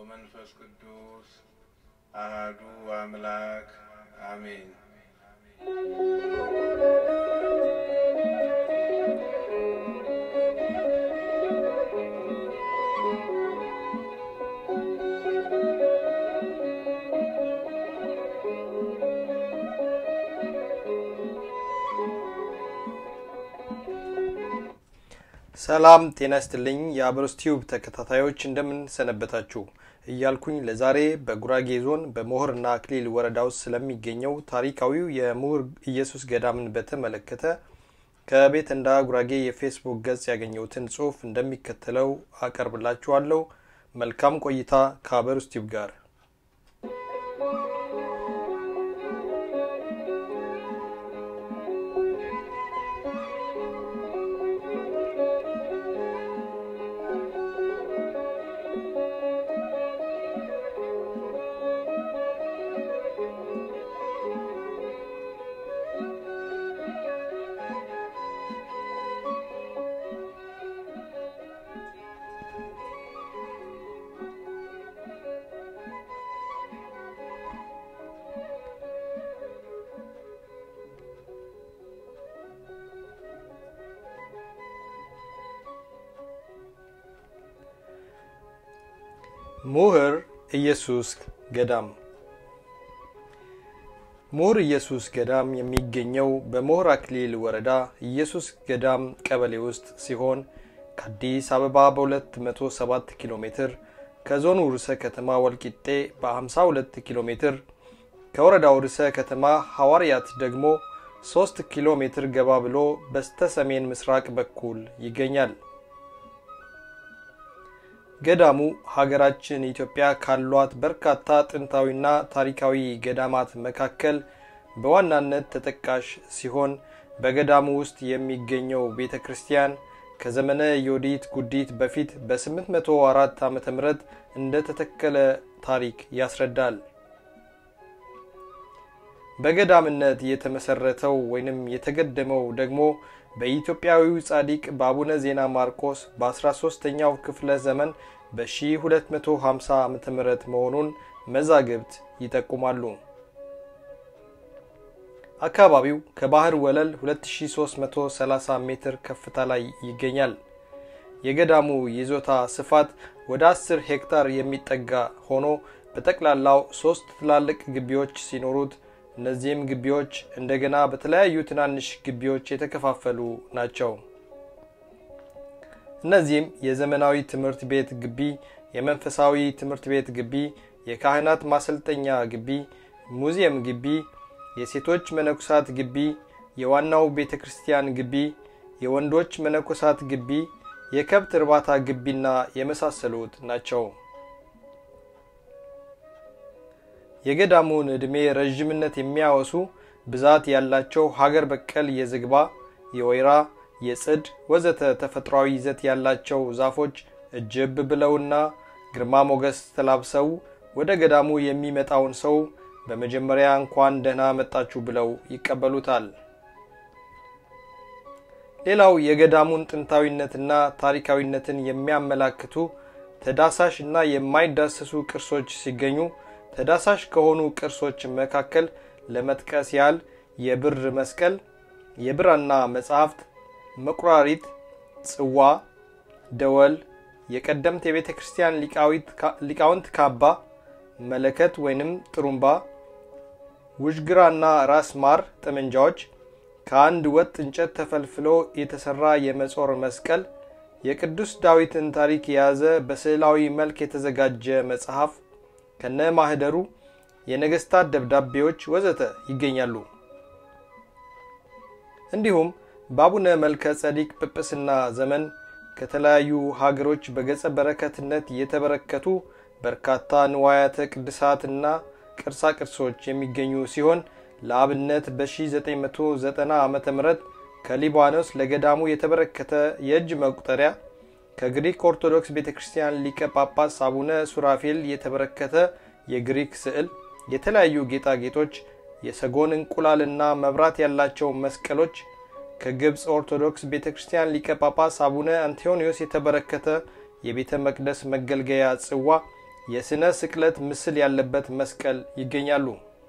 ወመንፈስ ቅዱስ አህዱ አምላክ አሜን። ሰላም ጤና ይስጥልኝ የአብሮስ ቲዩብ ተከታታዮች እንደምን ሰነበታችሁ እያልኩኝ ለዛሬ በጉራጌ ዞን በሞህርና አክሊል ወረዳ ውስጥ ስለሚገኘው ታሪካዊው የምሁር ኢየሱስ ገዳምን በተመለከተ ከቤት እንዳ ጉራጌ የፌስቡክ ገጽ ያገኘሁትን ጽሁፍ እንደሚከተለው አቀርብላችኋለሁ። መልካም ቆይታ ከአብሮስ ቲዩብ ጋር። ምሁር ኢየሱስ ገዳም ምሁር ኢየሱስ ገዳም የሚገኘው በምሁር አክሊል ወረዳ ኢየሱስ ገዳም ቀበሌ ውስጥ ሲሆን ከአዲስ አበባ በ207 ኪሎ ሜትር ከዞኑ ርዕሰ ከተማ ወልቂጤ በ52 ኪሎ ሜትር ከወረዳው ርዕሰ ከተማ ሐዋርያት ደግሞ 3 ኪሎ ሜትር ገባ ብሎ በስተ ሰሜን ምስራቅ በኩል ይገኛል። ገዳሙ ሀገራችን ኢትዮጵያ ካሏት በርካታ ጥንታዊና ታሪካዊ ገዳማት መካከል በዋናነት ተጠቃሽ ሲሆን በገዳሙ ውስጥ የሚገኘው ቤተ ክርስቲያን ከዘመነ ዮዲት ጉዲት በፊት በ804 ዓ ም እንደተተከለ ታሪክ ያስረዳል። በገዳምነት የተመሰረተው ወይንም የተገደመው ደግሞ በኢትዮጵያዊው ጻዲቅ በአቡነ ዜና ማርቆስ በ13ኛው ክፍለ ዘመን በ1250 ዓ ም መሆኑን መዛግብት ይጠቁማሉ። አካባቢው ከባህር ወለል 2330 ሜትር ከፍታ ላይ ይገኛል። የገዳሙ ይዞታ ስፋት ወደ 10 ሄክታር የሚጠጋ ሆኖ በጠቅላላው ሶስት ትላልቅ ግቢዎች ሲኖሩት እነዚህም ግቢዎች እንደገና በተለያዩ ትናንሽ ግቢዎች የተከፋፈሉ ናቸው። እነዚህም የዘመናዊ ትምህርት ቤት ግቢ፣ የመንፈሳዊ ትምህርት ቤት ግቢ፣ የካህናት ማሰልጠኛ ግቢ፣ ሙዚየም ግቢ፣ የሴቶች መነኮሳት ግቢ፣ የዋናው ቤተ ክርስቲያን ግቢ፣ የወንዶች መነኮሳት ግቢ፣ የከብት እርባታ ግቢና የመሳሰሉት ናቸው። የገዳሙን ዕድሜ ረዥምነት የሚያወሱ ብዛት ያላቸው ሀገር በቀል የዝግባ፣ የወይራ፣ የጽድ ወዘተ ተፈጥሯዊ ይዘት ያላቸው ዛፎች እጅብ ብለውና ግርማ ሞገስ ተላብሰው ወደ ገዳሙ የሚመጣውን ሰው በመጀመሪያ እንኳን ደህና መጣችሁ ብለው ይቀበሉታል። ሌላው የገዳሙን ጥንታዊነትና ታሪካዊነትን የሚያመላክቱ ተዳሳሽ እና የማይዳሰሱ ቅርሶች ሲገኙ ተዳሳሽ ከሆኑ ቅርሶች መካከል ለመጥቀስ ያህል የብር መስቀል፣ የብራና መጻሕፍት፣ መቁራሪት፣ ጽዋ፣ ደወል፣ የቀደምት የቤተ ክርስቲያን ሊቃውንት ካባ፣ መለከት ወይንም ጥሩምባ፣ ውዥግራና ራስ ማር ጠመንጃዎች፣ ከአንድ ወጥ እንጨት ተፈልፍሎ የተሰራ የመጾር መስቀል፣ የቅዱስ ዳዊትን ታሪክ የያዘ በስዕላዊ መልክ የተዘጋጀ መጽሐፍ ከነ ማህደሩ የነገስታት ደብዳቤዎች ወዘተ ይገኛሉ። እንዲሁም በአቡነ መልከ ጸዲቅ ጵጵስና ዘመን ከተለያዩ ሀገሮች በገጸ በረከትነት የተበረከቱ በርካታ ንዋያተ ቅድሳትና ቅርሳ ቅርሶች የሚገኙ ሲሆን ለአብነት በ1990 ዓ ም ከሊባኖስ ለገዳሙ የተበረከተ የእጅ መቁጠሪያ ከግሪክ ኦርቶዶክስ ቤተ ክርስቲያን ሊቀ ጳጳስ አቡነ ሱራፌል የተበረከተ የግሪክ ስዕል፣ የተለያዩ ጌጣጌጦች፣ የሰጎን እንቁላልና መብራት ያላቸው መስቀሎች፣ ከግብፅ ኦርቶዶክስ ቤተ ክርስቲያን ሊቀ ጳጳስ አቡነ አንቴዎኒዮስ የተበረከተ የቤተ መቅደስ መገልገያ ጽዋ፣ የስነ ስቅለት ምስል ያለበት መስቀል ይገኛሉ።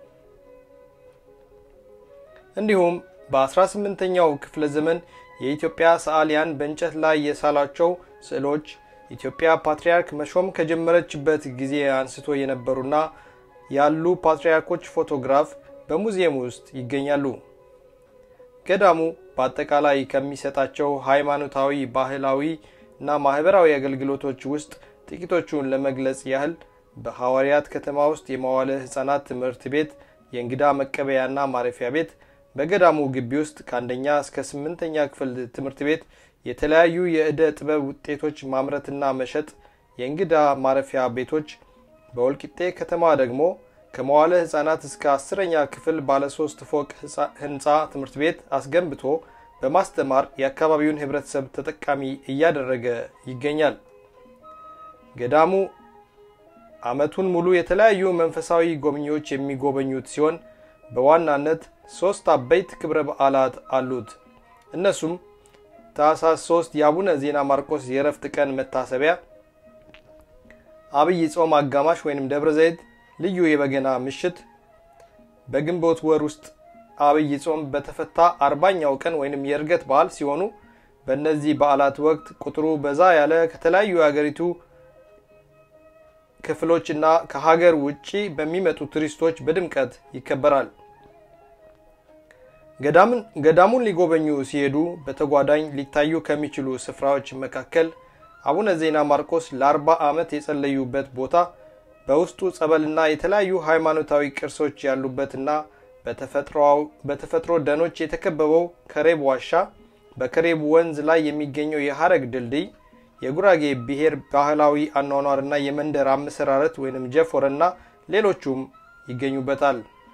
እንዲሁም በ18ኛው ክፍለ ዘመን የኢትዮጵያ ሰዓሊያን በእንጨት ላይ የሳሏቸው ስዕሎች ኢትዮጵያ ፓትርያርክ መሾም ከጀመረችበት ጊዜ አንስቶ የነበሩና ያሉ ፓትርያርኮች ፎቶግራፍ በሙዚየም ውስጥ ይገኛሉ። ገዳሙ በአጠቃላይ ከሚሰጣቸው ሃይማኖታዊ፣ ባህላዊ እና ማህበራዊ አገልግሎቶች ውስጥ ጥቂቶቹን ለመግለጽ ያህል በሐዋርያት ከተማ ውስጥ የመዋለ ሕፃናት ትምህርት ቤት፣ የእንግዳ መቀበያና ማረፊያ ቤት፣ በገዳሙ ግቢ ውስጥ ከአንደኛ እስከ ስምንተኛ ክፍል ትምህርት ቤት የተለያዩ የዕደ ጥበብ ውጤቶች ማምረትና መሸጥ፣ የእንግዳ ማረፊያ ቤቶች፣ በወልቂጤ ከተማ ደግሞ ከመዋለ ሕፃናት እስከ አስረኛ ክፍል ባለ ሶስት ፎቅ ህንፃ ትምህርት ቤት አስገንብቶ በማስተማር የአካባቢውን ህብረተሰብ ተጠቃሚ እያደረገ ይገኛል። ገዳሙ ዓመቱን ሙሉ የተለያዩ መንፈሳዊ ጎብኚዎች የሚጎበኙት ሲሆን በዋናነት ሶስት አበይት ክብረ በዓላት አሉት። እነሱም ታኅሳስ 3 የአቡነ ዜና ማርቆስ የእረፍት ቀን መታሰቢያ፣ አብይ ጾም አጋማሽ ወይም ደብረ ዘይት ልዩ የበገና ምሽት፣ በግንቦት ወር ውስጥ አብይ ጾም በተፈታ አርባኛው ቀን ወይም የእርገት በዓል ሲሆኑ በእነዚህ በዓላት ወቅት ቁጥሩ በዛ ያለ ከተለያዩ የሀገሪቱ ክፍሎች እና ከሀገር ውጭ በሚመጡ ቱሪስቶች በድምቀት ይከበራል። ገዳሙን ሊጎበኙ ሲሄዱ በተጓዳኝ ሊታዩ ከሚችሉ ስፍራዎች መካከል አቡነ ዜና ማርቆስ ለአርባ ዓመት የጸለዩበት ቦታ በውስጡ ጸበልና የተለያዩ ሃይማኖታዊ ቅርሶች ያሉበትና በተፈጥሮ ደኖች የተከበበው ከሬብ ዋሻ፣ በከሬብ ወንዝ ላይ የሚገኘው የሀረግ ድልድይ፣ የጉራጌ ብሔር ባህላዊ አኗኗርና የመንደር አመሰራረት ወይም ጀፎረና ሌሎቹም ይገኙበታል።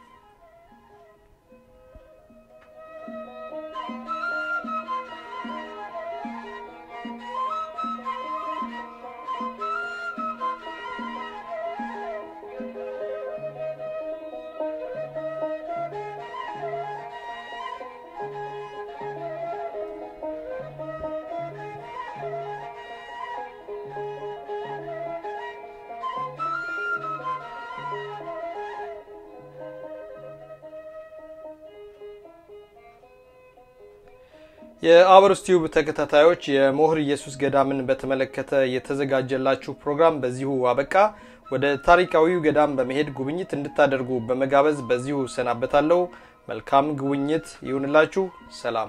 የአበሮስ ቲዩብ ተከታታዮች የሞህር ኢየሱስ ገዳምን በተመለከተ የተዘጋጀላችሁ ፕሮግራም በዚሁ አበቃ። ወደ ታሪካዊው ገዳም በመሄድ ጉብኝት እንድታደርጉ በመጋበዝ በዚሁ ሰናበታለሁ። መልካም ጉብኝት ይሁንላችሁ። ሰላም